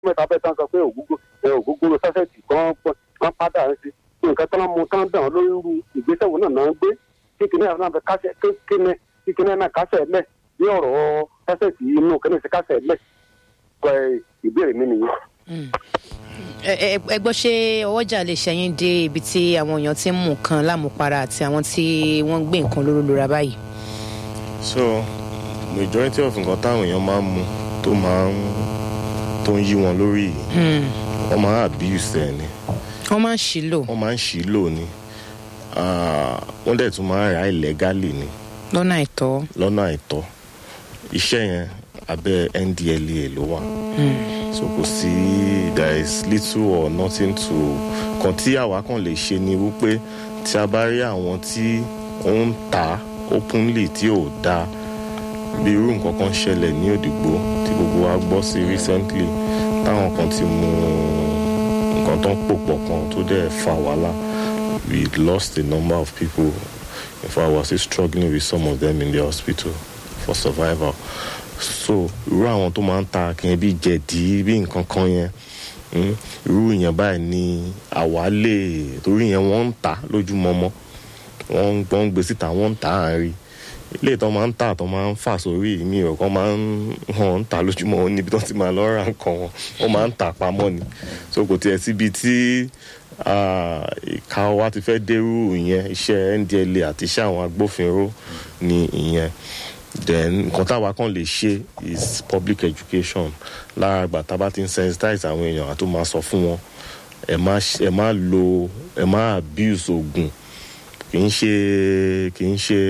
mẹ́ta bẹ́ẹ̀ tán sọ pé ògógó ẹ ògógóró sásẹ̀tì kan kan padà sí nǹkan tán mú tán dàn lórí irú ìgbésẹ̀ wo náà náà ń gbé kíkiní àwọn náà fẹ́ kásẹ̀ kíkiní kíkiní náà kásẹ̀ lẹ̀ bí ọ̀rọ̀ sásẹ̀tì inú kíní sí kásẹ̀ lẹ̀ ẹ ìbéèrè mi nìyẹn. ẹ ẹ ẹ gbọ́ ṣé ọwọ́jà lè ṣẹ́yìn dé ibi tí àwọn èèyàn ti ń mú nǹkan lámùpara àti àwọn tí wọ́n ń gbé nǹkan lóró lóra báyìí. so majority of nǹkan táwọn èèyàn máa ń mu tó máa ń tó ń yí wọn lórí yìí wọ́n máa ń abuse ẹ̀ ni wọ́n máa ń ṣìlò wọ́n máa ń ṣì í lò ní Ah, wọ́n dẹ̀ tún máa ń ra illegally ni lọ́nà àìtọ́. lọ́nà àìtọ́ iṣẹ́ yẹn abẹ́ ndlea ló wà so kò sí there is little or nothing to kan tí àwa kan lè ṣe ni wípé tí a bá rí àwọn tí ó ń ta openly tí ò dáa bí irú nǹkan kan ṣẹlẹ̀ ní òdìgbò tí gbogbo wa gbọ́ sí recently táwọn kan ti mú nǹkan tó ń pò pọ̀ kan tó dẹ̀ fa wàhálà we lost a number of people in fact we are still struggling with some of them in the hospital for survival so irú àwọn tó máa ń ta kìnyẹn bí jẹ̀dí bí nǹkan kan yẹn mm, irú yẹn báyìí ni àwa lè torí yẹn wọ́n ń ta lójúmọmọ wọ́n ń wọ́n ń gbé síta wọ́n ń ta àárín ilé ìtọ́ máa ń tà tó máa ń fà sórí mi ò kàn máa ń hàn ń ta lójúmọ́ níbi tó ti máa lọ ra nǹkan wọn wọ́n máa ń tà pamọ́ ni so kò tiẹ̀ síbi tí ah, ìka wa ti fẹ́ dérú ìyẹn iṣẹ́ ndla àti iṣẹ́ àwọn agbófinró ni ìyẹn then nǹkan táwa kan lè ṣe is public education lára àgbà tá a bá ti ń sensitize àwọn èèyàn àti máa sọ fún wọn ẹ má ẹ má lo ẹ má abuse oògùn kì í ṣe kì í ṣe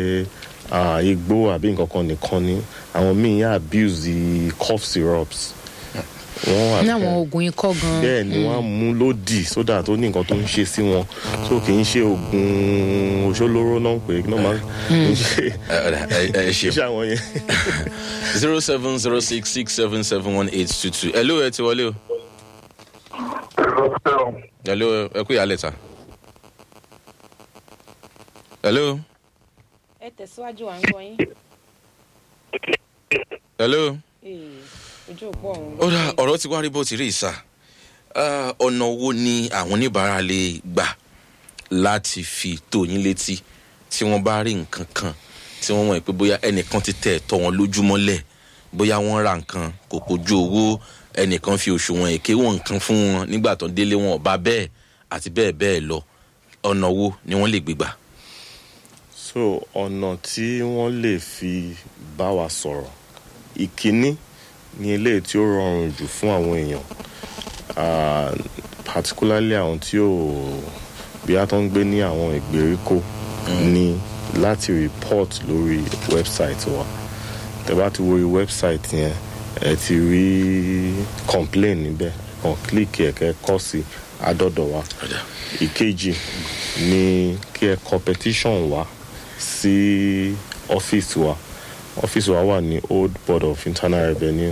ah, igbó àbí nǹkan kan nìkan ni àwọn míì yà abuse the cough syrups wọ́n wà ní àwọn oògùn ikọ́ gan. bẹ́ẹ̀ ni wọ́n á mú lódì sódà tó ní nǹkan tó ń ṣe sí wọn so kì í ṣe oògùn òṣòlóró náà pé kí náà máa kì í ṣe ẹ ẹ ẹ kì í ṣe ṣe àwọn yẹn. zero seven zero six six seven seven one eight two two hello ẹ ti wọlé o hello ẹ kú ìyálẹ̀ ta hello ẹ tẹ̀síwájú à ń gbọ́ yín. hello ojú òpó ọ̀hún. ó dà ọ̀rọ̀ ti wá rí bó ti rí ìsà Ah, ọ̀nà wo ni àwọn oníbàárà lè gbà láti fi tó yín létí tí wọ́n bá rí nǹkan kan tí wọ́n mọ̀ pé bóyá ẹnìkan ti tẹ̀ ẹ̀tọ́ wọn lójúmọ́lẹ̀ bóyá wọ́n ra nǹkan kò kojú owó ẹnìkan fi òṣùwọ̀n èké wọn nǹkan fún wọn nígbà tó ń délé wọn ọba bẹ́ẹ̀ àti bẹ́ẹ̀ bẹ́ẹ̀ lọ ọ̀nà wo ni wọ́n lè gbégbà. so ọ̀nà tí wọ́n lè fi bá wa sọ̀rọ̀ ìkíní ni eléyìí tí ó rọrùn jù fún àwọn èèyàn ah, particularly àwọn tí ò bí a tó ń gbé ní àwọn ìgbèríko ni láti report lórí website wa tẹ bá ti wo website yẹn ẹ ti rí complain níbẹ̀ kàn click ẹ̀ kẹ́ kọ́ sí adọ́dọ̀ wa ìkejì ni kí ẹ competition wá sí ọ́fíìsì wa ọ́fíìsì wa wà ní old board of internal revenue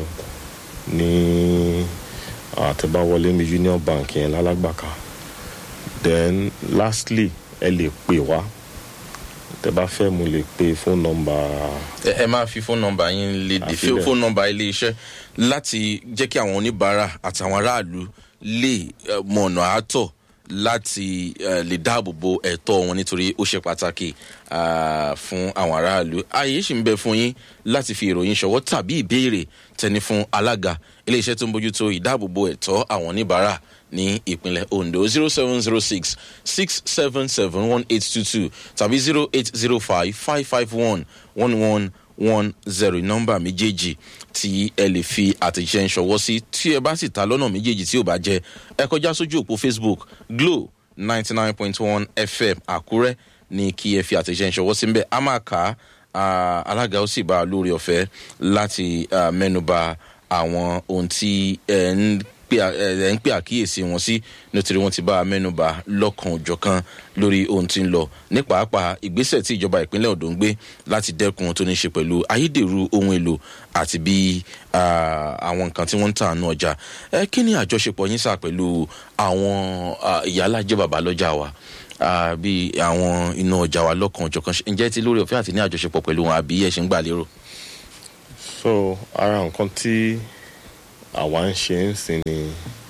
ní àtẹ̀báwọlé mi union bank yẹn lálágbàká then lastly ẹ lè pè wá tẹ bá fẹ́ mo lè pe phone number ẹ ẹ máa fi fóònù nọmba yín léde Àfi fi bẹ́ẹ̀. fóònù nọmba ilé iṣẹ́ láti jẹ́ kí àwọn oníbàárà àtàwọn aráàlú lè eh, mọ ọ̀nà àátọ̀ láti eh, lè dáàbò bo ẹ̀tọ́ wọn nítorí ó ṣe pàtàkì ah, fún àwọn aráàlú ààyè sì ń bẹ fún yín láti fi ìròyìn ṣọwọ́ tàbí ìbéèrè tẹni fún alága ilé iṣẹ́ tó ń bójútó ìdáàbòbò ẹ̀tọ́ àwọn oníbàárà ní ìpínlẹ̀ ondo zero seven zero six six seven seven one eight two two tàbí zero eight zero five five five one one one one zero nọ́mbà méjèèjì tí ẹ lè fi àtẹ̀jíṣẹ́ ń ṣọwọ́ sí tí ẹ bá sì ta lọ́nà méjèèjì tí ò bá jẹ́ ẹ kọjá sójú òpó facebook glo ninety nine point one fm àkúrẹ́ ní kí ẹ fi àtẹ̀jíṣẹ́ ń ṣọwọ́ sí ń bẹ̀ á máa kà á ah, alága ó sì bá a lórí ọ̀fẹ́ láti ah, mẹ́nuba àwọn ohun tí ẹ ń pè à- ẹ ẹ ń pè àkíyèsí wọn sí nítorí wọn ti bá a mẹ́nuba lọ́kan òjọ̀kan lórí ohun tí ń lọ ní pàápàá ìgbésẹ̀ tí ìjọba ìpínlẹ̀ ondo ń gbé láti dẹ́kun ohun tó ní ṣe pẹ̀lú ayédèrú ohun èlò àti bí ah, àwọn nǹkan tí wọ́n ń tà nù ọjà ẹ kí ni àjọṣepọ̀ yín sà pẹ̀lú àwọn ah, ìyálàjẹ́ bàbá lọ́jà wa ah, bí àwọn iná ọjà wa lọ́kan òjọ̀kan Ṣé- ǹjẹ́ ti lórí ọ̀fẹ́ àti ní àjọṣepọ̀ pẹ̀lú wọn àbí ẹ̀ ṣe ń gbà lérò. so ara nǹkan tí àwa ń ṣe ń sìn ní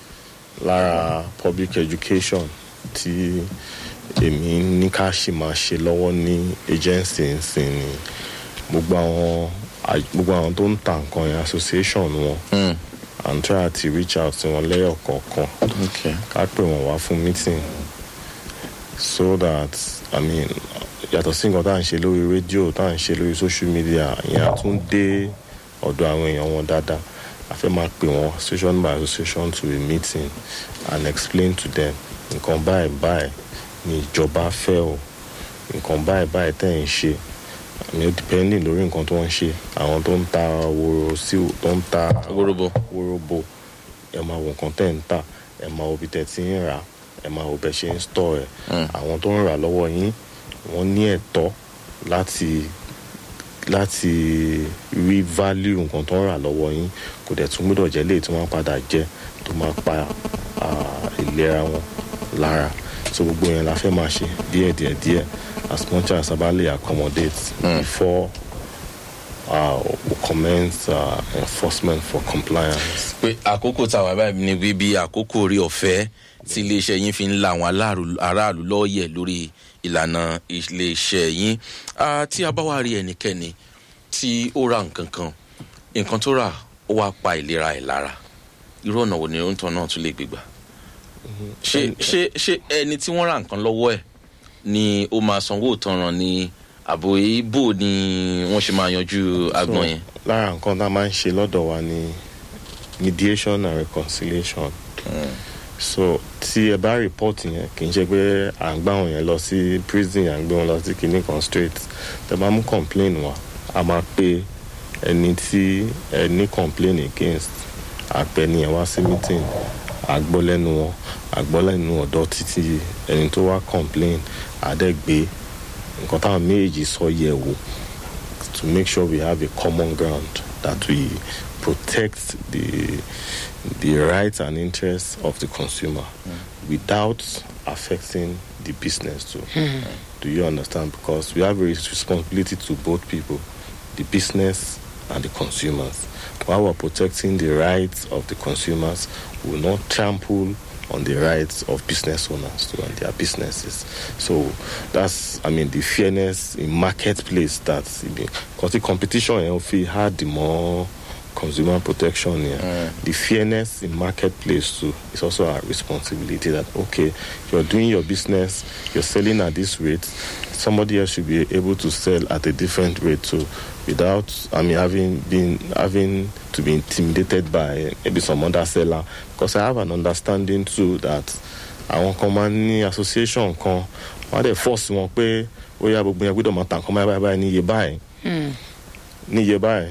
lára public education tí èmi ní ká sì máa ṣe lọ́wọ́ ní agency ń sìn ní gbogbo àwọn à- gbogbo àwọn tó ń ta nǹkan yẹn association wọn Mm. and try to reach out sí wọn lẹ́yọ̀ kọ̀ọ̀kan okay. ká pè wọ́n wá fún meeting so that i mean yàtọ̀ sí nǹkan tá à ń ṣe lórí rédíò tá à ń ṣe lórí social media ìyẹn á tún dé ọ̀dọ̀ àwọn èèyàn wọn dáadáa a fẹ́ máa pè wọ́n association by association to a meeting and explain to them nǹkan báyìí báyìí ni ìjọba fẹ́ o nǹkan báyìí báyìí tẹ̀ ń ṣe àmì ó depending lórí nǹkan tó ń ṣe àwọn tó ń ta woro sí tó ń ta wóróbo wóróbo ẹ máa wo nǹkan tẹ̀ ń tà ẹ máa wo bí tẹ̀ ti ń rà ẹ máa wo bẹ́ ṣe ń stọ̀ ẹ̀ Mm. àwọn tó ń rà lọ́wọ́ yín wọ́n ní ẹ̀tọ́ láti láti rí value nǹkan tó ń rà lọ́wọ́ yín kò dẹ̀ tún gbọ́dọ̀ jẹ́ léyìí tí wọ́n padà jẹ́ tó máa pa ah, ìlera wọn lára so gbogbo yẹn la fẹ́ máa ṣe díẹ̀ díẹ̀ díẹ̀ as much as a bá lè accommodate Mm. before uh, we commence uh, enforcement for compliance. pé àkókò táwa báyìí ni bíbí àkókò orí ọ̀fẹ́ tí iléeṣẹ́ yín fi ń la àwọn aláàrú- aráàlú lọ́ọ̀yẹ̀ lórí ìlànà iléeṣẹ́ yín Ah, tí a bá wá rí ẹnikẹ́ni tí ó ra nǹkan kan nǹkan tó rà ó wá pa ìlera ẹ̀ lára irú ọ̀nà wo ni oúnjẹ náà tún lè gbégbà ṣé ṣé ṣé ẹni tí wọ́n ra nǹkan lọ́wọ́ ẹ̀ ni ó máa sanwó ìtanràn ni àbò ibo ni wọ́n ṣe máa yanjú agbọ̀n yẹn. lára nǹkan tá a máa ń ṣe lọ́dọ̀ wa ni mediation and reconciliation. so tí ẹ bá report yẹn kì í ṣe pé à ń gbá wọn yẹn lọ sí prison à ń gbé wọn lọ sí kinní kan straight tẹ bá mú complain wa a máa pe ẹni tí ẹ ní complain against àpẹni ẹ wá sí meeting àgbọ́ lẹ́nu wọn àgbọ́ lẹ́nu ọ̀dọ́ títí ẹni tó wá complain àdẹ́gbé nǹkan táwọn méjèèjì sọ yẹ̀ wò to make sure we have a common ground that we protect the the rights and interests of the consumer without affecting the business too. Do you understand? Because we have a responsibility to both people, the business and the consumers. While we're protecting the rights of the consumers, we will not trample on the rights of business owners too and their businesses. So that's, I mean, the fairness in marketplace that's because the competition you know, if we had the more consumer protection here, the fairness in marketplace too is also our responsibility that okay, you're doing your business, you're selling at this rate, somebody else should be able to sell at a different rate too without I mean having been having to be intimidated by maybe some other seller because I have an understanding too that àwọn kan máa ń ní association kan wọ́n á dẹ̀ force wọn pé ó yá gbogbo yẹn gbọ́dọ̀ máa tàn kán báyìí báyìí níye báyìí níye báyìí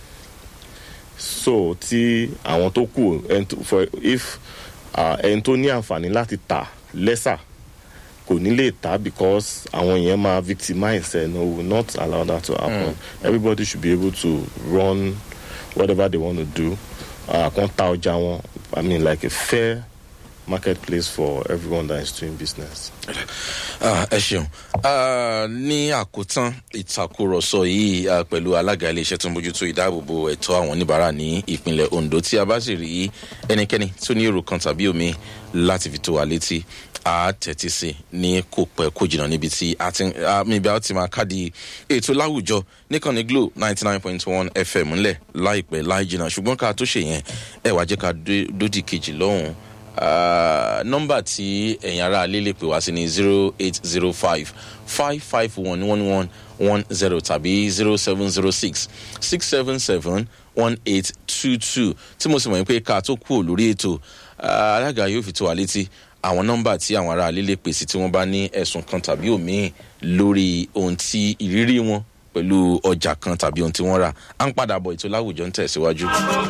so tí àwọn tó kù ẹni tó- for if ah, ẹni tó ní àǹfààní láti tà lẹ́sà kò ní lè tà because àwọn yẹn máa victimize ẹ no we will not allow that to happen everybody should be able to run whatever they want to do uh, kan ta ọjà wọn i mean like a fair marketplace for everyone that is doing business. Ah, ẹ ṣeun Ah, ní àkótán ìtàkùrọ̀sọ yìí ah, pẹ̀lú alága iléeṣẹ́ tó ń bójútó ìdáàbòbò ẹ̀tọ́ àwọn oníbàárà ní ìpínlẹ̀ ondo tí a bá sì rí ẹnikẹ́ni tó ní èrò kan tàbí omi láti fi tó wa létí a tẹ̀tí sí ní kò pẹ́ kó jìnnà níbi tí a ti ah, níbi a ti máa káàdì ètò láwùjọ níkànnì glo ninety nine point one fm ńlẹ̀ láìpẹ́ láì jìnnà ṣùgbọ́n ká tó ṣe yẹn ẹ wá jẹ́ ká dé- dódì kejì lọ́hùn-ún Ah, nọmba tí ẹ̀yin ará alẹ́ lè pè wá sí ni zero eight zero five five five one one one one zero tàbí zero seven zero six six seven seven one eight two two tí mo sì mọ̀ pé ká tó kúrò lórí ètò ah, alága yóò fi tó wa létí àwọn nọmba tí àwọn ará alẹ́ lè pè sí tí wọ́n bá ní ẹ̀sùn kan tàbí òmíì lórí ohun tí ìrírí wọn pẹ̀lú ọjà kan tàbí ohun tí wọ́n rà à ń padà bọ̀ ètò láwùjọ ń tẹ̀síwájú.